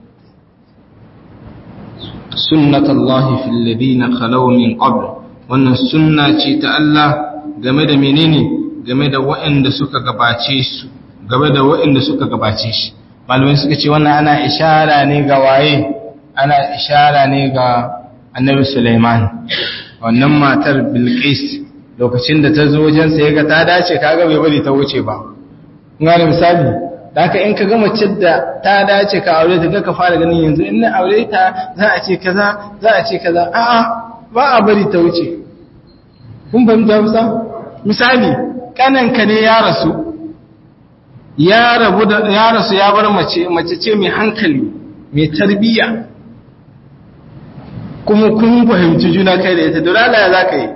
sunnatullahi fil ladina khalaw min qabl wannan sunna ce ta Allah game da menene game da waɗanda suka gabace su game da waɗanda suka gabace shi malamai suka ce wannan ana ishara ne ga waye ana ishara ne ga annabi Sulaiman wannan matar Bilqis lokacin da ta zo wajen sa yaga ta dace kaga bai bari ta wuce ba ngane misali da haka in ka ga mace da ta dace ka aure ta ka fara ganin yanzu in na aure ta za a ce kaza za a ce kaza a'a ba a bari ta wuce kun fahimta musa misali kananka ne ya rasu ya rabu da ya rasu ya bar mace mace ce mai hankali mai tarbiyya kuma kun fahimci juna kai da ita dole ya za ka yi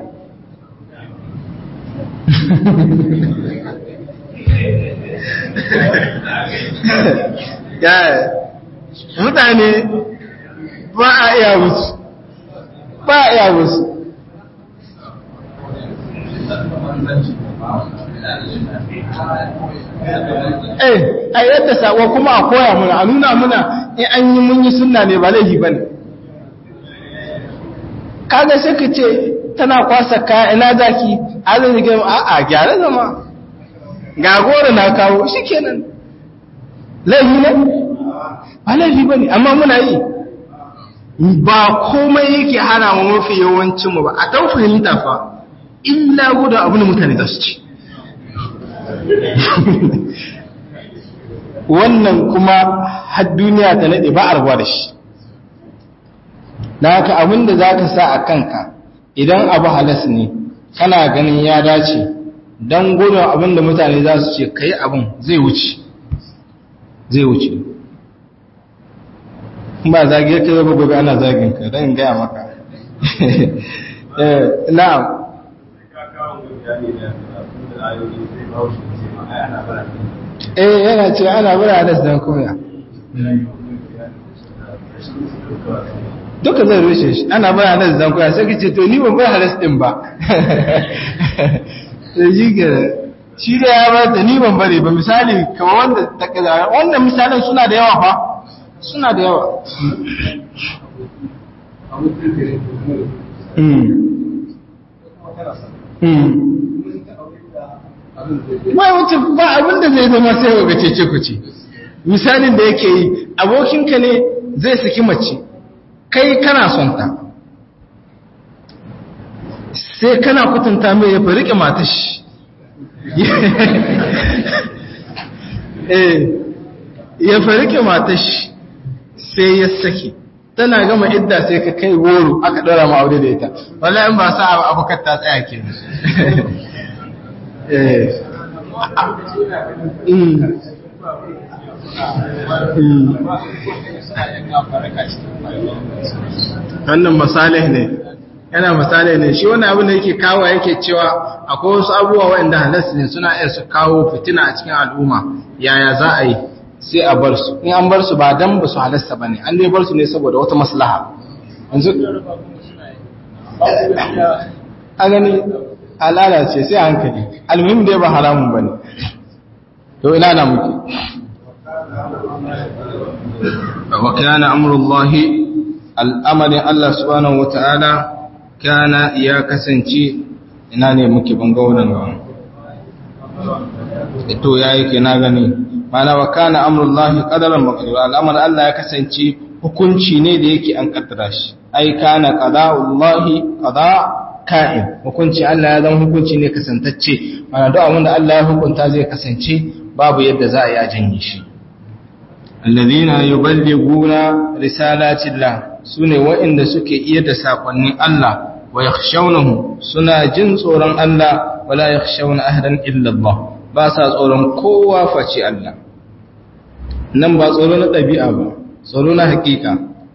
mutane ba a iya musu ba a iya musu eh a yadda sako kuma a koya muna a nuna muna in an yi mun yi sunna ne ba laifi bane kaga sai ka ce tana kwasa kaya ina zaki azan yi a a gyara zama ga goro na kawo shikenan laifi ne ba laifi bane amma muna yi ba komai yake hana mu mafi yawancin mu ba a dan fahimta fa illa gudu abin da mutane za su ci wannan kuma har duniya ta nade ba a rabuwa da shi da haka abin da za ka sa a kanka idan abu halas ne kana ganin ya dace don gudun abin da mutane za su ce ka yi abin zai wuce zai wuce ba zagiyar ka zaba gobe ana zagin ka don gaya maka na'am eh yana ce ana bara halas don koya duka zai rushe shi ana bara halas don koya sai ka ce to ni ban bar halas din ba da shi gada shi da ya bar da ni ban bare ba misali kama wanda ta kaza wannan misalan suna da yawa fa suna da yawa ba wuce ba abin da zai zama sai ga cece ku ce misalin da yake yi abokinka ne zai saki mace kai kana son ta sai kana kutunta mai ya farike matashi ya farike matashi sai ya saki tana gama idda sai ka kai woro aka ɗora ma aure da ita wala in ba sa abokan ta tsaya ke wannan masalih ne yana misali ne shi wani abin da yake kawo yake cewa akwai wasu abubuwa waɗanda halas ne suna iya su kawo fitina a cikin al'umma yaya za a yi sai a bar su in an bar su ba dan ba su halasta ba ne an dai bar su ne saboda wata maslaha yanzu a gani al'ada ce sai a hankali almuhim dai ba haramun ba ne to ina na muke wa kana amrullahi al'amarin Allah subhanahu wa ta'ala kana ya kasance ina ne muke banga wannan ga to yayi ke na gani mana wa kana amrullahi qadaran maqdura al'amar Allah ya kasance hukunci ne da yake an kaddara shi ai kana qada'ullahi qada ka'in hukunci Allah ya zama hukunci ne kasantacce mana duk abin da Allah ya hukunta zai kasance babu yadda za a yi a janye shi alladhina yuballighuna risalatillah sune waɗanda suke iya da sakonnin Allah wa yakhshawnahu suna jin tsoron Allah wala yakhshawna ahadan illa Allah ba sa tsoron kowa face Allah nan ba tsoro na ɗabi'a ba tsoro na hakika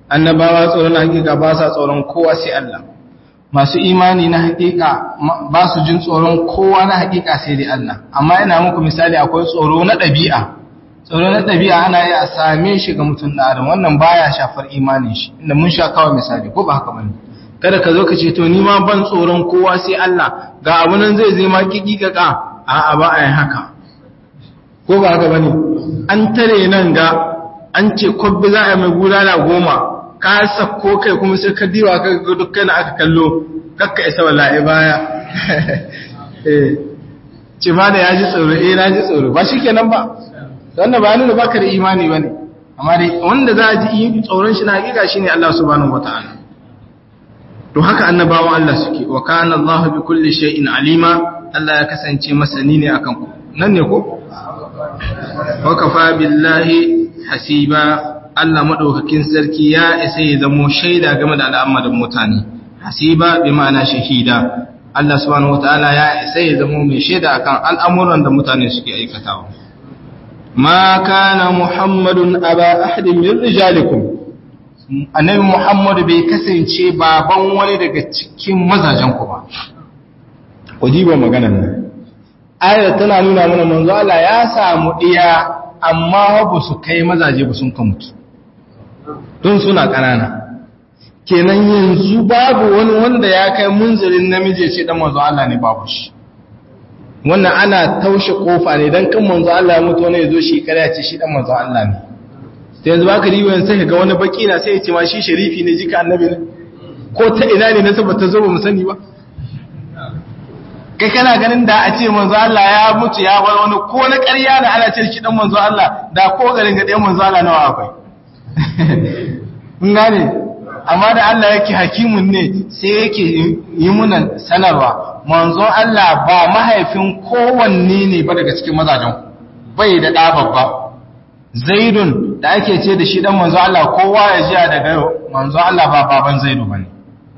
annabawa tsoron hakika ba sa tsoron kowa sai Allah masu imani na hakika ba su jin tsoron kowa na hakika sai dai Allah amma ina muku misali akwai tsoro na ɗabi'a tsoro na ɗabi'a ana yi a same shi ga mutum da adam wannan baya shafar imanin shi inda mun sha kawai misali ko ba haka bane kada ka zo ka ce to ni ma ban tsoron kowa sai Allah ga abu nan zai zai ma kiki ka a'a ba a yi haka ko ba haka bane an tare nan ga an ce kwabbi za a yi mai gudana goma ka sako kai kuma sai ka diwa ka ga dukkan aka kallo kakka isa wallahi baya eh ce ma da ya ji tsoro eh na ji tsoro ba shi kenan ba wannan ba nuna baka da imani bane amma dai wanda za a ji tsoron shi na hakika shine Allah subhanahu wataala to haka annabawan Allah suke wa kana Allah bi kulli shay'in alima Allah ya kasance masani ne akan ku nan ne ko wa kafa billahi hasiba Allah madaukakin sarki ya isa ya zamo shaida game da al'amarin mutane hasiba bi ma'ana shahida Allah subhanahu wataala ya isa ya zamo mai shaida akan al'amuran da mutane suke aikatawa ma kana muhammadun aba ahadin min rijalikum annabi muhammadu bai kasance baban wani daga cikin mazajen ku ba ku diba maganar nan ayar tana nuna mana manzo Allah ya samu diya amma ba su kai mazaje ba sun ka mutu don suna ƙanana kenan yanzu babu wani wanda ya kai munzirin namiji ce dan manzo Allah ne babu shi wannan ana taushe kofa ne dan kan manzo Allah ya mutu wani ya zo shi kare ya ce shi dan manzo Allah ne sai yanzu baka riwa yanzu sai ga wani baki na sai ya ce ma shi sharifi ne jika annabi ne ko ta ina ne na tabbata zo ba mu sani ba kai kana ganin da a ce manzo Allah ya mutu ya bar wani ko na ƙarya da ana ce shi dan manzo Allah da ko garin ga ɗayan manzo Allah nawa akwai mun gane amma da Allah yake hakimun ne sai yake yi muna sanarwa manzo Allah ba mahaifin kowanne ne ba daga cikin mazajen bai da ɗa babba zaidun da ake ce da shi dan manzo Allah kowa ya ji daga yau manzo Allah ba baban zaidu bane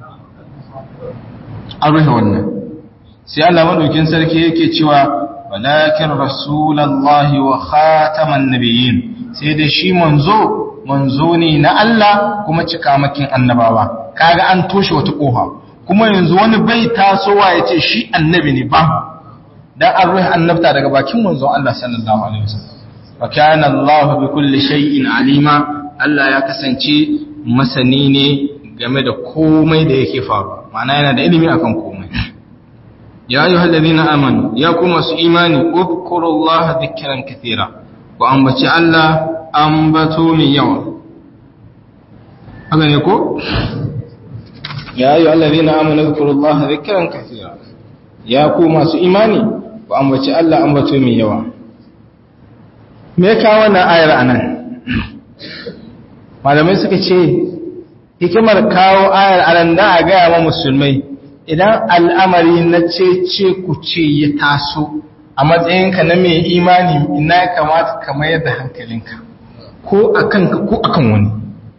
an rufe wannan sai Allah madaukin sarki yake cewa walakin rasulullahi wa khataman nabiyyin sai da shi manzo manzo ne na Allah kuma cikamakin annabawa kaga an toshe wata kofa kuma yanzu wani bai tasowa ya ce shi annabi ne ba dan an ruhi annabta daga bakin manzo Allah sallallahu alaihi wasallam wa kana Allah bi kulli shay'in alima Allah ya kasance masani ne game da komai da yake faru ma'ana yana da ilimi akan komai ya ayyuhal ladina amanu ya kuma su imani udkurullaha dhikran katira ku ambaci Allah ambato mai yawa haka ne ko ya ayyuhal ladina amanu dhkurullaha dhikran katira ya ku masu imani ku ambaci Allah ambato mai yawa me ka wannan ayar anan malamai suka ce hikimar kawo ayar anan da a gaya wa musulmai idan al'amari na ce ku ce ya taso a matsayinka na mai imani ina ya kamata ka mayar da hankalinka ko a kanka ko a kan wani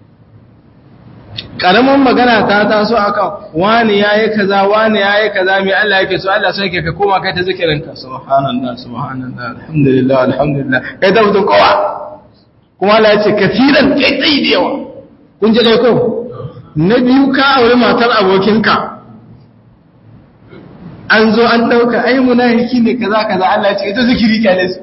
ƙaramin magana ta taso a kan wani ya yi kaza wani ya yi kaza mai Allah yake so Allah sai ka koma kai ta zikirinka subhanallah subhanallah alhamdulillah alhamdulillah kai ta mutum kowa kuma Allah ya ce kafiran kai tsayi da yawa kun ji ko na biyu ka aure matar abokinka an zo an ɗauka ai munafiki ne kaza kaza Allah ce ita zikiri kyale su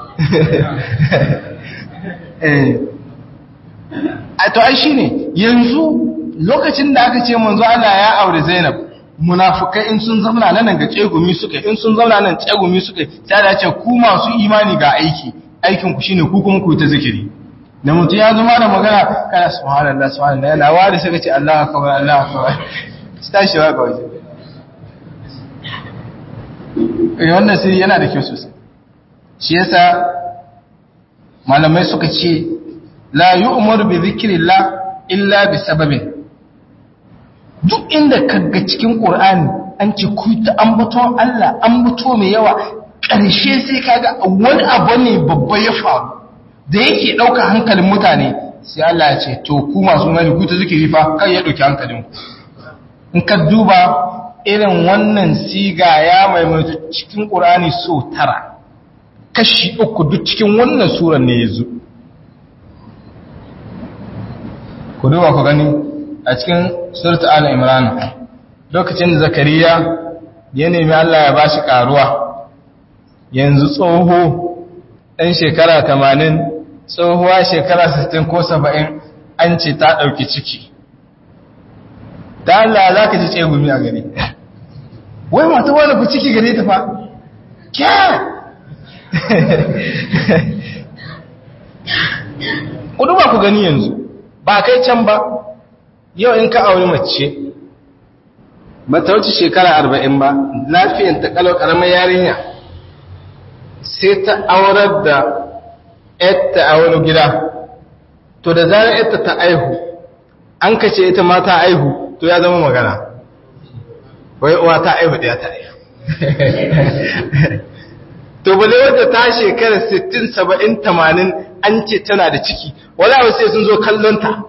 a to ai shine yanzu lokacin da aka ce manzo Allah ya aure Zainab munafukai in sun zauna nan ga tsegumi suka in sun zauna nan tsegumi suka sai da ce ku masu imani ga aiki aikin ku shine ku kuma ku ta zikiri da mutum ya zama da magana kana subhanallah subhanallah yana wari sai ka ce Allahu akbar Allahu akbar tashi wa ga waje wannan sirri yana da kyau sosai shi yasa malamai suka ce la yu'maru bi dhikrillah illa bi sababin duk inda kaga cikin qur'ani an ce ku ta ambaton Allah ambato mai yawa ƙarshe sai kaga wani abu ne babba ya faru da yake ɗauka hankalin mutane sai Allah ya ce to ku masu mani ku ta zikiri fa kai ya ɗauki hankalin ku in ka duba irin wannan siga ya maimaitu cikin ƙurani so tara kashi uku duk cikin wannan suran ne ya zo ku ku duba ku gani a cikin surat al-imran lokacin da zakariya ya nemi Allah ya bashi karuwa yanzu tsoho ɗan shekara 80 tsohuwa shekara 60 ko 70 an ce ta ɗauki ciki da Allah za ka ji tsegumi a gari wai mata wani ku ciki gare ta fa kya ku duba ku gani yanzu ba kai can ba yau in ka auri mace ba ta wuce shekara arba'in ba lafiyan ta kalau karamar yarinya sai ta aurar da yadda a wani gida to da zarar yadda ta aihu an kace ita ma ta aihu to ya zama magana wai uwa ta aihu da ta aihu to ba zai wadda ta shekara 60 70 80 an ce tana da ciki wala ba sai sun zo kallon ta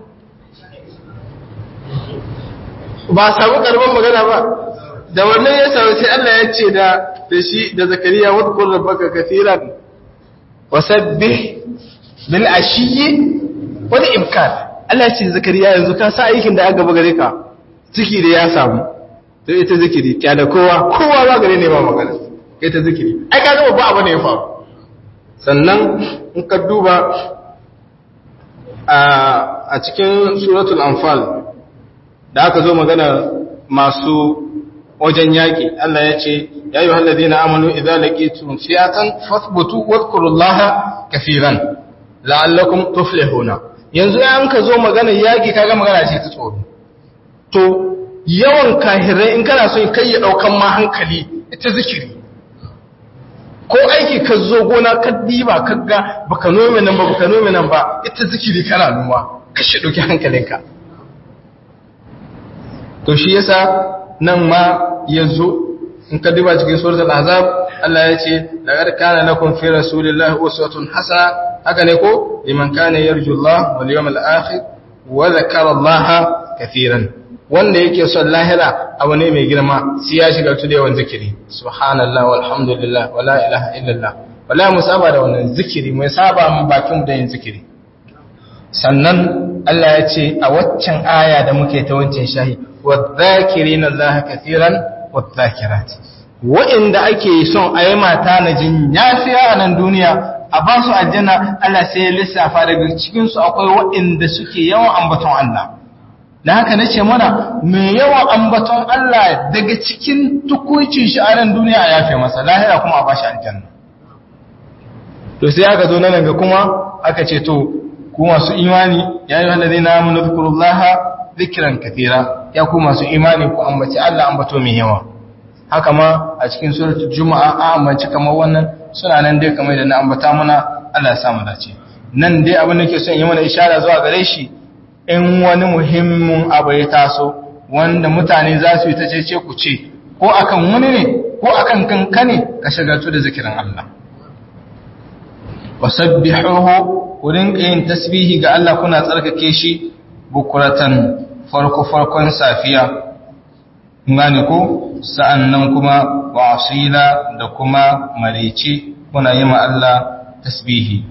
ba samu karban magana ba da wannan ya samu sai Allah ya ce da da shi da zakariya wadkur rabbaka kaseeran wasabbih bil ashiyyi wal ibkar Allah ya ce zakariya yanzu ka sa aikin da aka gaba gare ka ciki da ya samu to ita zikiri kya da kowa kowa ba gare ne ba magana ita zikiri ai ka gaba ba abu ne ya faru sannan in ka duba a cikin suratul anfal da aka zo magana masu wajen yaƙi Allah ya ce ya yi hallazi na amanu idan laƙitun fiyatan fasbutu wadkurullaha kafiran la'allakum tuflihuna yanzu ya ka zo magana yaƙi kaga magana ce ta tsoro to yawan kahirai in kana son kai ya ɗaukan ma hankali ita zikiri ko aiki ka zo gona ka diba ka ga baka nome nan ba baka nome nan ba ita zikiri kana noma kashe ɗauki hankalinka to shi yasa nan ma yazo in ka duba cikin suratul azab Allah ya ce laqad kana lakum fi rasulillahi uswatun hasana haka ne ko liman kana yarju Allah wal yawmal akhir wa dhakara Allah kaseeran wanda yake son lahira abu ne mai girma sai ya shiga tuda yawan zikiri subhanallah walhamdulillah wala ilaha illallah wala musaba da wannan zikiri mai saba mu bakin da yin zikiri sannan Allah ya ce a waccan aya da muke ta wancan shahi wadh-dhakirina Allah kaseeran wadh-dhakirat wa'inda ake son a yi mata na jin yafiya a nan duniya a ba su aljanna Allah sai ya lissafa daga cikin su akwai wa'inda suke yawan ambaton Allah da haka nace mana mai yawan ambaton Allah daga cikin tukuicin shi a nan duniya a yafe masa lahira kuma a ba shi aljanna to sai aka zo nan ga kuma aka ce to ku masu imani ya yi wanda zai namu na zukurullaha zikiran kafira ya ku masu imani ku ambaci Allah ambato mai yawa haka ma a cikin suratul juma'a a ambaci kamar wannan suna nan dai kamar da na ambata muna Allah ya samu dace nan dai abin da ke son yi mana ishara zuwa gare shi in wani muhimmin abu ya taso wanda mutane za su yi ta cece ku ce ko akan wani ne ko akan kanka ne ka shagaltu da zikirin Allah wasabbihuhu wurin yin tasbihi ga Allah kuna tsarkake shi bukuratan farko farkon safiya ngani ko sa'annan kuma wa asila da kuma marici kuna yi ma Allah tasbihi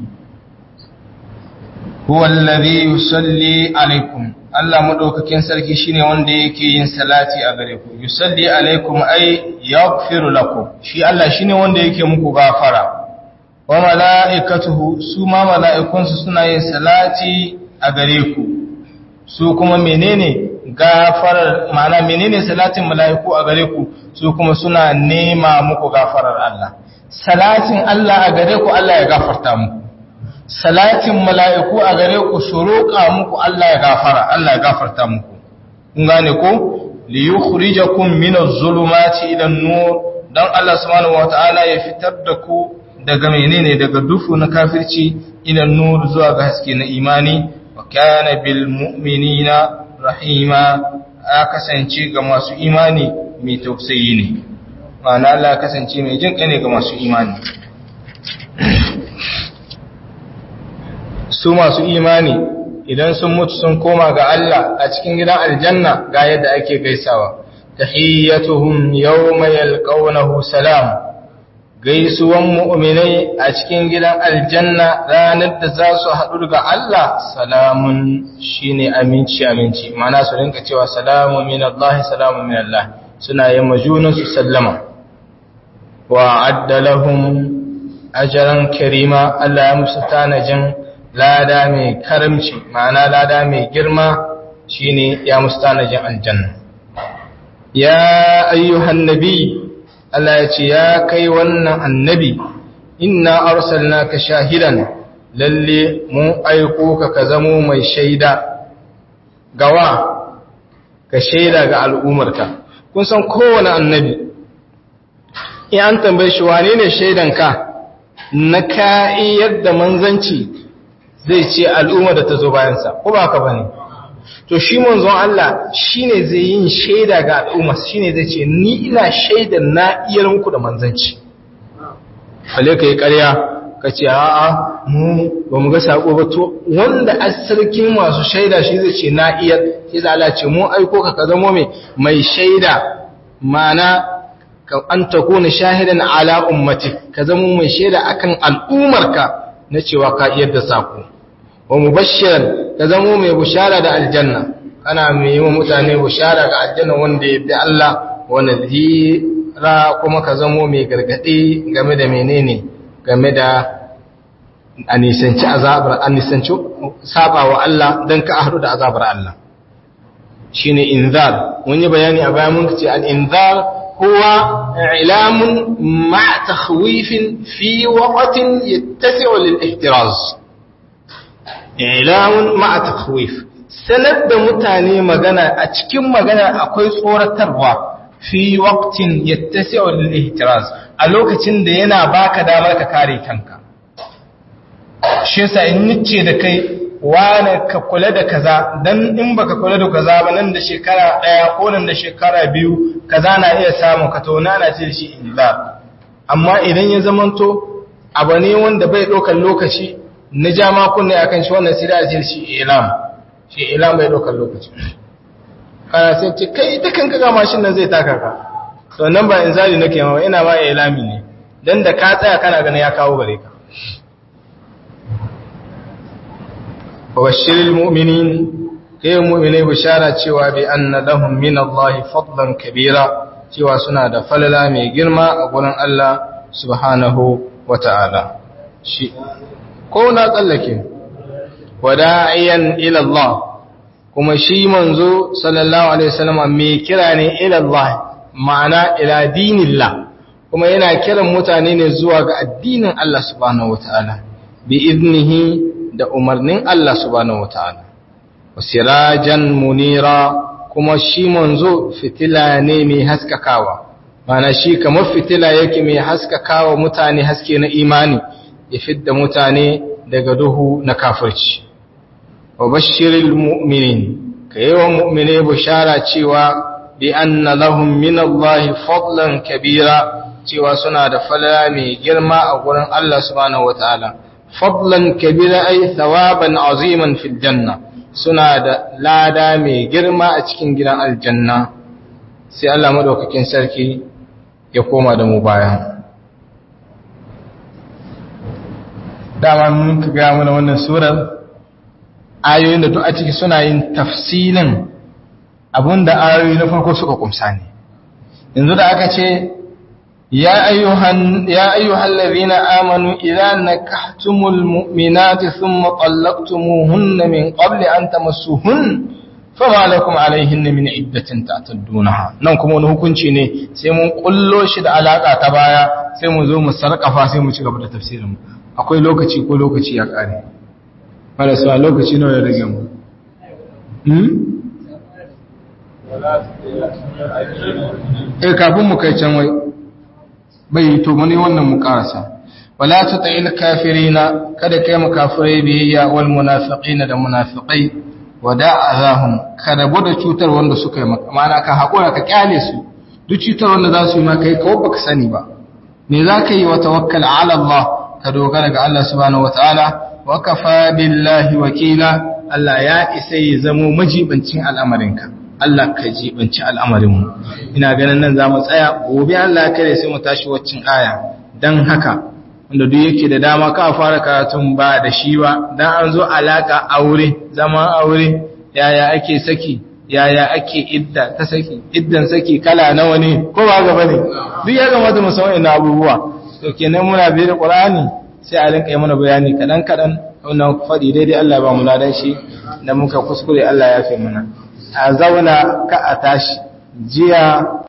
huwa allazi yusalli alaikum Allah madaukakin sarki shine wanda yake yin salati a gare ku yusalli alaikum ay yaghfiru lakum shi Allah shine wanda yake muku gafara wa mala'ikatuhu su ma mala'ikunsu suna yin salati a gare ku su kuma menene gafarar ma'ana menene salatin mala'iku a gare ku su kuma suna nema muku gafarar Allah salatin Allah a gare ku Allah ya gafarta muku salatin mala'iku a gare ku su roƙa muku Allah ya gafara Allah ya gafarta muku kun gane ko li yukhrijakum min az-zulumati ila an-nur dan Allah subhanahu wataala ya fitar da ku daga menene daga dufu na kafirci ila nur zuwa ga haske na imani wa kana bil mu'minina rahima a kasance ga masu imani mai tausayi ne ma'ana Allah kasance mai jin ne ga masu imani su masu imani idan sun mutu sun koma ga Allah a cikin gidan aljanna ga yadda ake gaisawa tahiyyatuhum yawma yalqawnahu salam gaisuwan mu'minai a cikin gidan aljanna ranar da za su haɗu ga Allah salamun shine aminci aminci mana su rinka cewa salamun min Allah salamun min Allah suna yin majunan su sallama wa adda lahum ajran karima Allah ya musu tanajin lada mai karamci ma'ana lada mai girma shine ya musu tanajin aljanna ya ayyuhan nabi Allah ya ce ya kai wannan annabi inna arsalnaka shahidan lalle mun aiko ka ka zamo mai shaida gawa ka shaida ga al'umarka kun san kowane annabi in an tambaye shi wane ne shaidanka na ka'i yadda manzanci zai ce al'ummar da ta zo bayansa ko ba ka bane to shi manzon Allah shine zai yin shaida ga al'umma shine zai ce ni ina shaidan na iyar muku da manzanci fale kai ƙarya ka ce a'a mu ba mu ga sako ba to wanda asarkin masu shaida shi zai ce na iyar shi za Allah ce mu aiko ka ka zamo mai mai shaida mana ka an takuna shahidan ala ummati ka zamo mai shaida akan al'umarka na cewa ka iyar da sako wa mubashiran ka zamo mai bushara da aljanna kana mai yi wa mutane bushara ga aljanna wanda ya bi Allah wa nadhira kuma ka zamo mai gargadi game da menene game da anisanci azabar anisanci saba wa Allah dan ka ahru da azabar Allah shine inzar mun yi bayani a bayan mun ce al inzar huwa ilamun ma takhwifin fi waqtin yattasi'u lil ihtiraz ilamun ma'a takhwif sanar da mutane magana a cikin magana akwai tsoratarwa fi waqtin yattasi'u lil ihtiraz a lokacin da yana baka damar ka kare kanka shi yasa in nice da kai wani ka kula da kaza dan in baka kula da kaza ba nan da shekara daya ko nan da shekara biyu kaza na iya samu ka to na ce shi illa amma idan ya zamanto abu ne wanda bai ɗaukar lokaci na ja makunne a kan shi wannan sai da jin shi ilam shi ilam bai ɗaukar lokaci kana sai ce kai ita kanka ga mashin nan zai taka ka to nan ba in zali nake ma ina ma ilami ne dan da ka tsaya kana ganin ya kawo gare ka wabashiril mu'minin kai mu'minai bishara cewa bi anna lahum min Allah fadlan kabira cewa suna da falala mai girma a gurin Allah subhanahu wata'ala shi ko na tsallake wada'iyan ila Allah kuma shi manzo sallallahu alaihi wasallam mai kira ne ila Allah ma'ana ila dinillah kuma yana kiran mutane ne zuwa ga addinin Allah subhanahu wata'ala bi iznihi da umarnin Allah subhanahu wata'ala wasirajan munira kuma shi manzo fitila ne mai haskakawa mana shi kamar fitila yake mai haskakawa mutane haske na imani ya fidda mutane daga duhu na kafirci wa bashiril mu'minin ka yi wa mu'mine bishara cewa bi anna lahum min Allah fadlan kabira cewa suna da falala mai girma a gurin Allah subhanahu wataala fadlan kabira ay thawaban aziman fil janna suna da lada mai girma a cikin gidan aljanna sai Allah madaukakin sarki ya koma da mu baya dama mun ka ga mana wannan surar ayoyin da duk a ciki suna yin tafsilin abinda ayoyi na farko suka kumsa ne yanzu da aka ce ya ayyuhan ya ayyuhal ladhina amanu idza nakahtumul mu'minati thumma talaqtumuhunna min qabli an tamassuhun fama lakum alaihinna min iddatin ta'taddunaha nan kuma wani hukunci ne sai mun kullo shi da alaka ta baya sai mu zo mu sarkafa sai mu ci gaba da tafsirin akwai lokaci ko lokaci ya kare marasa lokaci nawa ya rage mu eh kafin mu kai can wai bai to mani wannan mu karasa wala tuta'il kafirina kada kai mu kafirai biyayya wal munafiqina da munafiqai wada'ahum kada da cutar wanda suka yi maka mana ka hakura ka kyale su duk cutar wanda za su yi maka kai kawai baka sani ba me za ka yi wa tawakkal ala Allah ka dogara ga Allah subhanahu wataala wa kafa billahi wakila Allah ya isa ya zamo majibancin al'amarinka Allah ka jibanci al'amarinmu ina ganin nan za mu tsaya gobe Allah ya kare sai mu tashi waccin aya dan haka wanda duk yake da dama ka fara karatun ba da shi ba dan an zo alaka aure zaman aure yaya ake saki yaya ake idda ta saki iddan saki kala nawa ne ko ba ga bane duk ya kamata mu san wannan abubuwa to kenan muna bi da qur'ani sai a rinka yi mana bayani kadan kadan wannan fadi daidai Allah ba mu ladan shi da muka kuskure Allah ya fi mana a zauna ka a tashi jiya